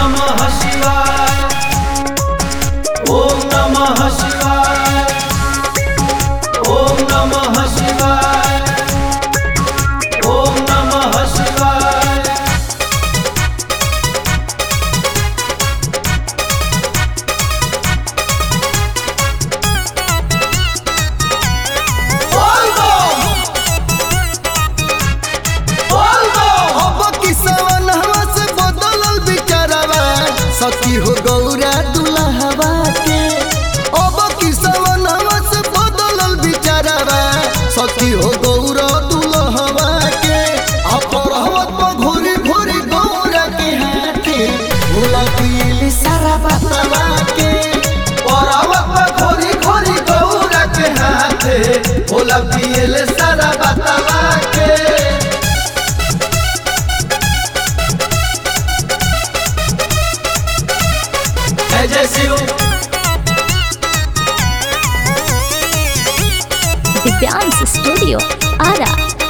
नमः शिवाय ॐ नमः शिवाय ॐ नमः शिवाय ॐ नमः शिवाय अब किसवन हवा से बदलल बिचारवा सखी हो गौरा दुल्हवा के अब किसवन हवा से बदलल बिचारवा सखी हो गौरा दुल्हवा के अपरहवत पर घोरी घोरी गौरा के हाथे भोला पीली सारा बतवा के परावत में खोरी खोरी गौरा के हाथे भोला पियले सारा बतावा के जय जय शिव दिव्यांश स्टूडियो आरा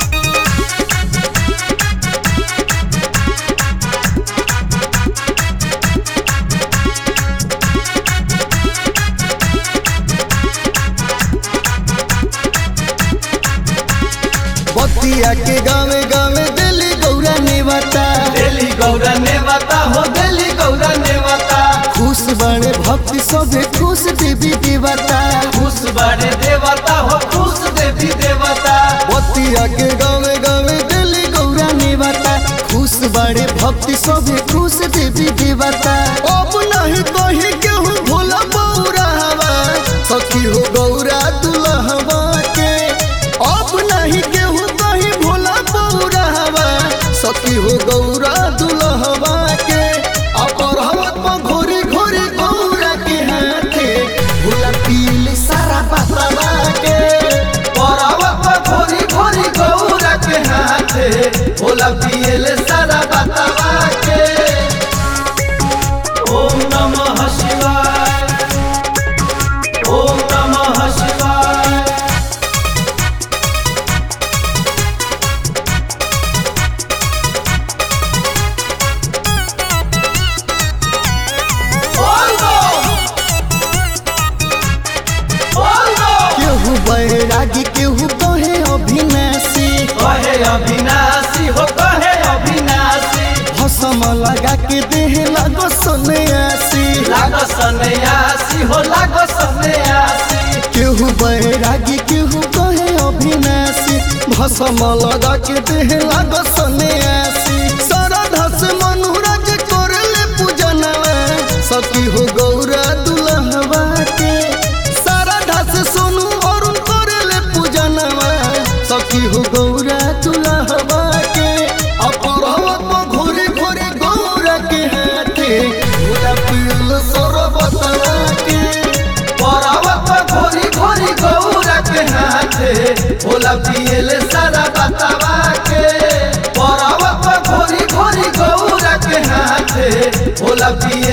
बतिया के गावे गावे दिली गौरा नेवता दिल्ली गौरा ने बता हो दिल्ली गौरा ने बता खुश बड़े भक्ति सभे खुश देवी देवता खुश बड़े देवता हो खुश देवी देवता बतिया के गावे गावे दिली गौरा नेवता खुश बड़े भक्ति सभे खुश देवी देवता अब नहीं कही केहू भोला बौरा हवा सखी हो गौरा दुल्हवा के अब नहीं केहू कही भोला बौरा हवा सखी हो गौरा दुल्हवा के अपरहवत पर घोरी घोरी गौरा के हाथे भोला पीली सारा बतवा के परावत में खोरी खोरी गौरा के हाथे भोला पियले सारा बतावा के ओम नमः शिवाय ओम नमः शिवाय बोल दो बोल दो केहू बैरागी केहू कहे अभिनाशी कहे अविनाशी हो कहे अविनाशी भसम लगा के देह लगो सन्यासी लागो सन्यासी हो लागो सन्यासी केहू बैरागी केहू कहे अभिनाशी भसम लगा के देह लगो सन्यासी श्रद्धा से मनुराज करले पूजनवा सती हो गौरा दुल्हवा के श्रद्धा से सोनू अरुण करले पूजनवा सखी हो गौरा दुल्हवा के अपरहवत में घोरी घोरी गौरा के हाथे पूरा पील सरबतवा के परावत में घोरी घोरी गौरा के हाथे भोला पियले सारा बतावा के परावत में घोरी घोरी गौरा के हाथे भोला पियले